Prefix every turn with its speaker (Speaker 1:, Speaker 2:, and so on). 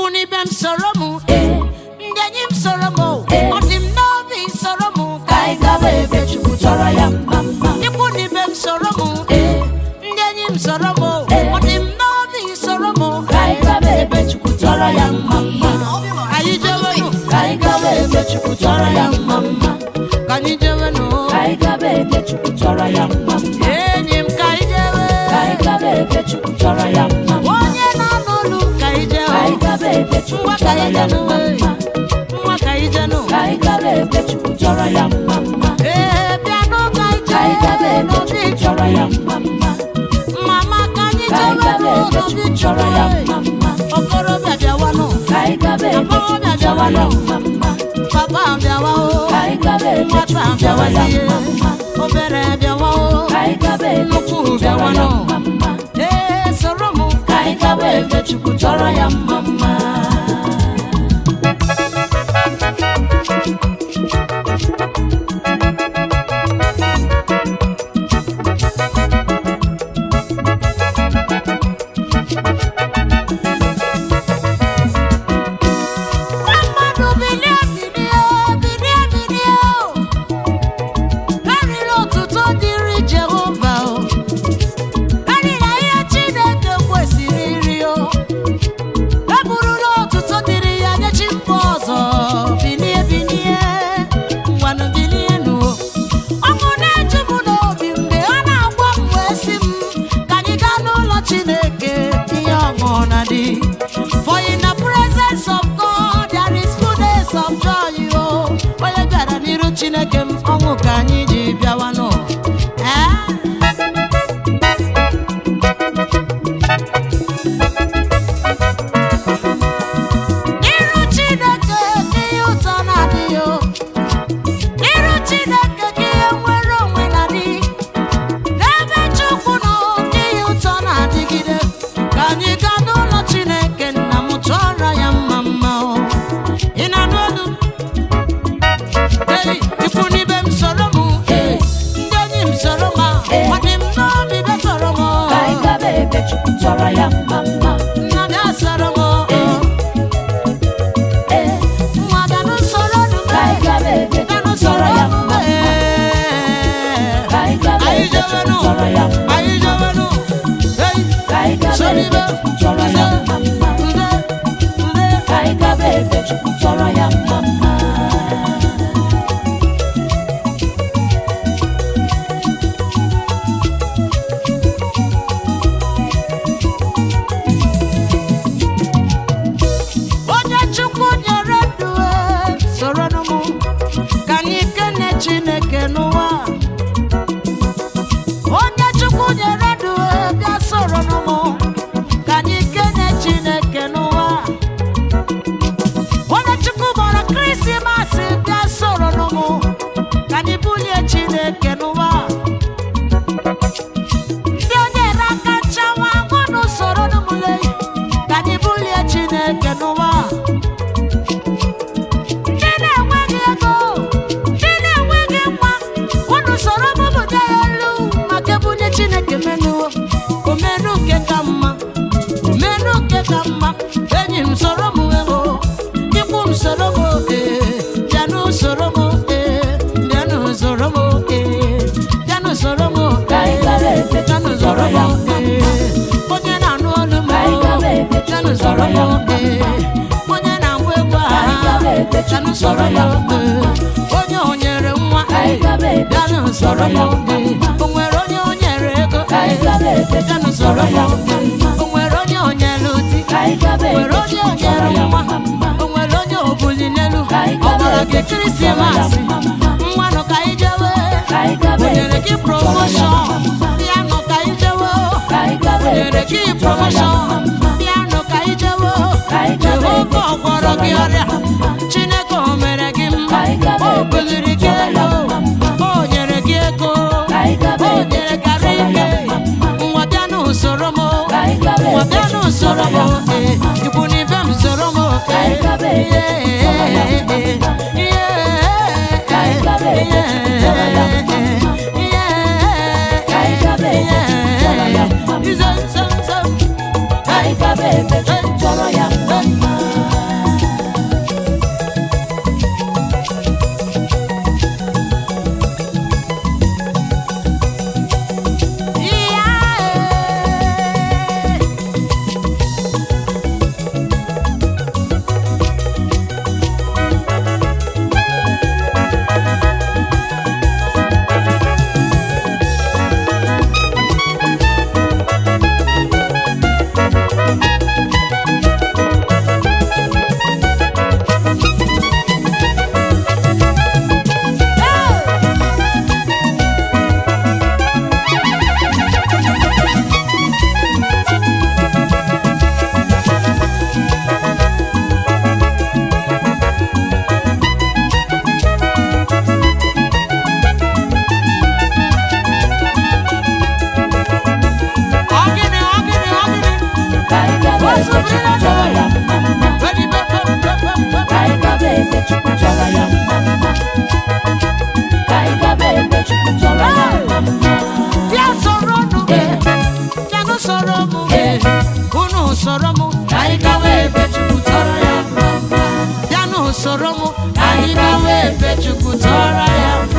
Speaker 1: ikwu n'ibe m soro m
Speaker 2: ee
Speaker 1: ndị enyi m soro m
Speaker 2: Ee.
Speaker 1: ọ dị m n'obi soro m
Speaker 2: ka anyị gaba ebe chukwu chọrọ ya mma mma
Speaker 1: ikwu n'ibe m soro m
Speaker 2: ee
Speaker 1: ndị enyi m soro m
Speaker 2: Ee.
Speaker 1: ọ dị m n'obi soro m
Speaker 2: ka anyị gaba ebe chukwu chọrọ ya mma mma
Speaker 1: anyị jewenụ
Speaker 2: ka anyị gaba ebe chukwu chọrọ ya mma mma
Speaker 1: ka anyị jewenụ
Speaker 2: ka anyị gaba ebe chukwu chọrọ ya mma mma
Speaker 1: enyi m ka anyị jewe
Speaker 2: ka anyị gaba ebe chukwu chọrọ ya mma mma
Speaker 1: onye na-anụ olu m ka anyị
Speaker 2: ka anyị
Speaker 1: jewe
Speaker 2: gaba ebe chukwu
Speaker 1: nwa ka
Speaker 2: chọrọ
Speaker 1: anyị
Speaker 2: ya
Speaker 1: jenụ
Speaker 2: mma mma
Speaker 1: nwa ka anyị jenụ
Speaker 2: ka anyị gaba ebe chukwu chọrọ ya mma mma
Speaker 1: ee bịanụ ka anyị
Speaker 2: ka anyị gaba
Speaker 1: jee
Speaker 2: ebe
Speaker 1: n'obi
Speaker 2: chukwu chọrọ ya mma mma
Speaker 1: mama ka anyị
Speaker 2: ka anyị gaba
Speaker 1: jewenụ
Speaker 2: ebe
Speaker 1: n'obi
Speaker 2: chukwu chọrọ ya mma
Speaker 1: chukwu
Speaker 2: mma
Speaker 1: okorobịa bịawanụ
Speaker 2: ka anyị gaba ebe chukwu chọrọ ya mma mma
Speaker 1: papa bịawa o
Speaker 2: ka anyị gaba ebe
Speaker 1: nwata
Speaker 2: chukwu chọrọ ya
Speaker 1: bịawazie
Speaker 2: mma mma
Speaker 1: obere bịawa o
Speaker 2: ka anyị gaba ebe chukwu chọrọ ya mma mma
Speaker 1: ee soro m
Speaker 2: ka anyị gaba ebe chukwu chọrọ ya mma mma
Speaker 1: mmadụ bilie bilie bilie bilie o erila otuto dịrị jehova o erila ihe chineke kwesịrị iri o eburula otuto dịrị ya nye chi mba ọzọ bilie bilie ngwanụ bilie nụ ọṅụ na-eju m n'obi mgbe ọ na-agwa m wee sị m ka anyị gaa n'ụlọ chineke ihe ọṅụ na dị for in the presence of God there is fullness of joy o onye bịara n'iru chineke m ọṅụ ka anyị ji bịawa nụ ee Iru Chineke ka ihe ụtọ na-adịghị o. Iru Chineke ka ihe nwere onwe na-adị. N'ebe Chukwu nọ ka ihe ụtọ na-adịgide. Ka anyị gaa n'ụlọ Chineke nna m chọrọ ya mma mma o. Ị na-anụ olu m? Ei, ikwu n'ibe m soro m.
Speaker 2: Ee.
Speaker 1: Ndị enyi m soro m.
Speaker 2: Ee.
Speaker 1: Ọ dị m n'obi bịa soro m.
Speaker 2: ka anyị gaba ebe chukwu chọrọ ya mma mma
Speaker 1: Nna bịa soro m.
Speaker 2: Ee. ee
Speaker 1: Nwa bịa n'usoro nụ m.
Speaker 2: ka anyị gaba ebe chukwu chọrọ ya mma mma ka anyị gaba ebe chukwu chọrọ ya mma
Speaker 1: Anyị jewenụ. Hey,
Speaker 2: ka anyị gaba ebe chukwu chọrọ ya mma mma
Speaker 1: nde, nde.
Speaker 2: ka anyị gaba ebe chukwu chọrọ ya mma mma
Speaker 1: Onye Chukwu nyere ndụ e, soronụ mụ ka anyị kene Chineke n'ụwa. Onye Chukwu nyere ndụ e, bịa soronụ mụ ka anyị kene Chineke n'ụwa. Onye Chukwu gbara Krismas bịa soronụ mụ ka anyị bulie Chineke n'ụwa. Ndị o nyere aka nchawa unu soronụ mụ lee ka anyị bulie Chineke n'ụwa. Ndị na-enweghị ego, ndị na-enweghị nwa, unu soro m bụta ya elu maka ebunye Chineke menu, omenu nke ka mma, omenu nke ka mma, enyi m soro m ego, ikwu m soro m ee, bịanụ soro m ee, bịanụ soro m ee, bịanụ soro m
Speaker 2: Ka anyị gaba
Speaker 1: ee,
Speaker 2: ebe
Speaker 1: bịanụ
Speaker 2: Chukwu
Speaker 1: soro
Speaker 2: chọrọ
Speaker 1: m
Speaker 2: ya mma
Speaker 1: ee, onye na-anụ olu m
Speaker 2: Ka anyị gaba ebe
Speaker 1: bịanụ
Speaker 2: Chukwu
Speaker 1: soro
Speaker 2: chọrọ
Speaker 1: m
Speaker 2: ya mma
Speaker 1: ee, onye na-agba egwu
Speaker 2: Ka anyị gaba ebe
Speaker 1: a
Speaker 2: Chukwu
Speaker 1: bịanụ
Speaker 2: chọrọ
Speaker 1: soro
Speaker 2: ya
Speaker 1: m
Speaker 2: mma
Speaker 1: ee, onye o nyere nwa
Speaker 2: Ka anyị gaba ebe
Speaker 1: bịanụ
Speaker 2: Chukwu
Speaker 1: soro
Speaker 2: chọrọ
Speaker 1: m
Speaker 2: ya mma
Speaker 1: ee, o nwere onye o nyere ego
Speaker 2: Ka anyị gaba ebe
Speaker 1: bịanụ
Speaker 2: Chukwu
Speaker 1: soro
Speaker 2: chọrọ
Speaker 1: m
Speaker 2: ya mma
Speaker 1: ee, o nwere onye o nyere di
Speaker 2: Ka anyị gaba
Speaker 1: o nwere
Speaker 2: ebe
Speaker 1: onye o
Speaker 2: Chukwu chọrọ
Speaker 1: nyere
Speaker 2: ya
Speaker 1: nwa
Speaker 2: mma mma
Speaker 1: o nwere onye o buli n'elu
Speaker 2: Ka anyị
Speaker 1: ọ
Speaker 2: gaba
Speaker 1: gwara gị
Speaker 2: ebe Chukwu chọrọ ya
Speaker 1: krismas
Speaker 2: mma mma
Speaker 1: mmanụ ka anyị jewe
Speaker 2: Ka anyị gaba
Speaker 1: o nyere
Speaker 2: ebe
Speaker 1: gị
Speaker 2: Chukwu chọrọ ya
Speaker 1: promoshọn
Speaker 2: mma mma
Speaker 1: bịanụ ka anyị jewe
Speaker 2: Ka anyị gaba
Speaker 1: o
Speaker 2: ebe
Speaker 1: nyere gị
Speaker 2: Chukwu chọrọ ya
Speaker 1: promoshọn
Speaker 2: mma mma
Speaker 1: bịanụ ka anyị jewe
Speaker 2: Ka anyị gaba ebe
Speaker 1: jehova ọ
Speaker 2: Chukwu
Speaker 1: gwọrọ
Speaker 2: chọrọ
Speaker 1: gị
Speaker 2: ya
Speaker 1: ọrịa
Speaker 2: mma mma
Speaker 1: chineke o mere gị mma
Speaker 2: Ka anyị gaba
Speaker 1: o
Speaker 2: ebe
Speaker 1: buliri
Speaker 2: Chukwu
Speaker 1: gị
Speaker 2: chọrọ ya
Speaker 1: elu
Speaker 2: mma mma
Speaker 1: o nyere gị ego
Speaker 2: Ka anyị gaba
Speaker 1: o
Speaker 2: ebe
Speaker 1: nyere
Speaker 2: Chukwu
Speaker 1: gara
Speaker 2: chọrọ
Speaker 1: ike
Speaker 2: ya mma mma
Speaker 1: nwa bịa n'usoro m
Speaker 2: Ka anyị gaba
Speaker 1: nwa
Speaker 2: ebe
Speaker 1: bịa
Speaker 2: Chukwu
Speaker 1: n'usoro
Speaker 2: chọrọ
Speaker 1: m
Speaker 2: ya mma
Speaker 1: ee,
Speaker 2: mma
Speaker 1: ikwu n'ife m soro m
Speaker 2: Ka anyị gaba ebe Chukwu chọrọ ya mma mma Ka anyị gaba ebe Chukwu chọrọ ya mma mma Ka anyị gaba ebe Chukwu chọrọ ya mma mma Ka anyị gaba ebe Chukwu chọrọ ya mma mma gawa ebe Chukwu tọrọ ya mma mma.
Speaker 1: bịa soro nụ bịanụ soro mụ unu soro mụ
Speaker 2: Ka anyị gawa ebe Chukwu tọrọ ya mma mma.
Speaker 1: bịanụ soro mụ anyị gawa ebe chukwu tọrọ ya mma